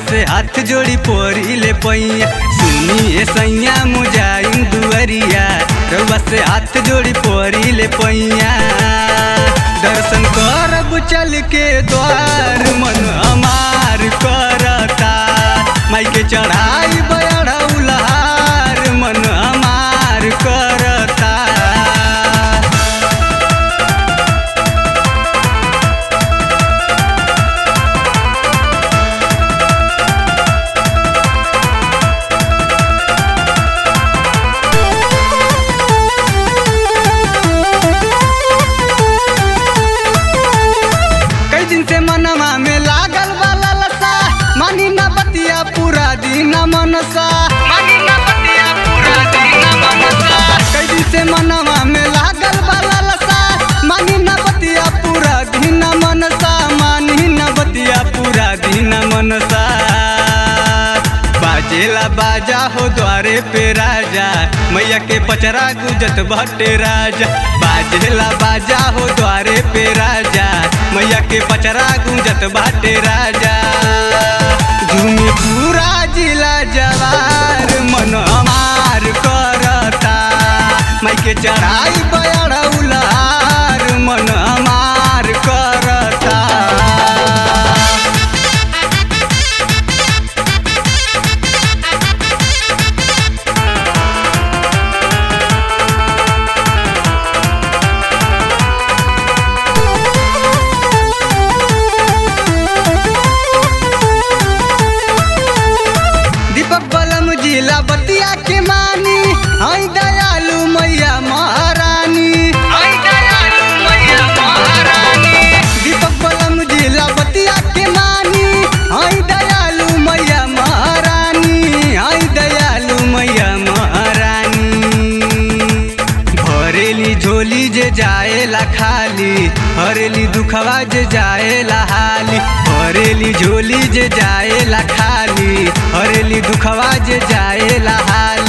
से हाथ जोड़ी पोरी ले पैया सुनिए सैया मुजाइन दुअरिया रउआ से हाथ जोड़ी पोरी ले पैया दर्शन करब चल के द्वार मन हमार करता माई के चढ़ाई बड़ा उलार मन हमार करता कई दिन से मनवा में लागल वाला लसा मानी ना बतिया पूरा दिन मनसा मानी ना बतिया पूरा दिन मनसा कई दिन से मनवा में लागल वाला लसा मानी ना बतिया पूरा दिन मनसा मानी ना बतिया पूरा दिन मनसा बाजेला बाजा हो द्वारे पे राजा मैया के पचरा गुजत भट्टे राजा बाजेला बाजा हो द्वारे पे राजा मैया के पचरा गुजत बाटे राजा झूमे पूरा जिला जवार मन हमार करता माई के चढ़ाई बड़ा उलार मन हमार करता दीपक बलम जिला बतिया के मानी हई दयालु मैया महारानी हई दयालु मैया महारानी दीपक बलम जिला बतिया के मानी हई दयालु मैया महारानी हई दयालु मैया महारानी भरेली झोली जे जाएला खाली हरेली दुखवा जे जाएला हाली भरेली झोली जे जाएला खाली हरेली दुखवा जे जाएला हाली